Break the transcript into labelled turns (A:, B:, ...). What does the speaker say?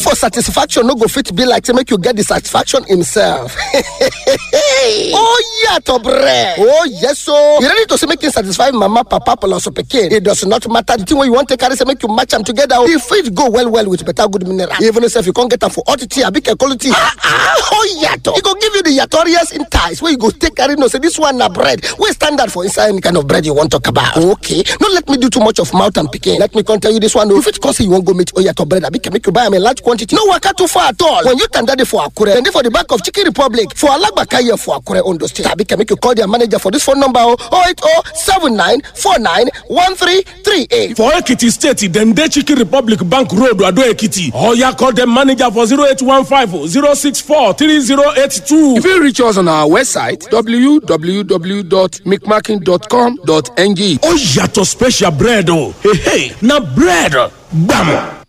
A: for satisfaction no go fit be like say make you get the satisfaction himself. oh yàtọ̀ bread. oh yes so you ready to say make you satisfy mama papa plus pikin it does not matter the thing wey you wan take carry say make you match am together o e fit go well well with better good mineral even if you come get am for hot tea abi kekolo tea. ah ah oh yàtọ̀ e go give you the yatorious entice wey you go take carry know say this one na bread wey standard for inside any kind of bread you wan talk about. okay no let me do too much of mouth and pikin let me come tell you this one o you fit come say you wan go meet oyato bread abi make you buy am in large quantity no waka too far at all when you tanda dey for akure dem dey for the back of chicken republic for alagbakaye for akure ondo state abi make you call their manager for this phone number o oh eight oh seven nine four nine one three three eight.
B: For Ekiti State, dem dey Chicken Republic Bank Road, Ado Ekiti. Oya call dem manager for 0815 064 3082.
C: You fit reach us on our website www.micmarking.com.ng.
B: Ó yàtọ̀ special bread o. Hey, hey, na bread gbàmù.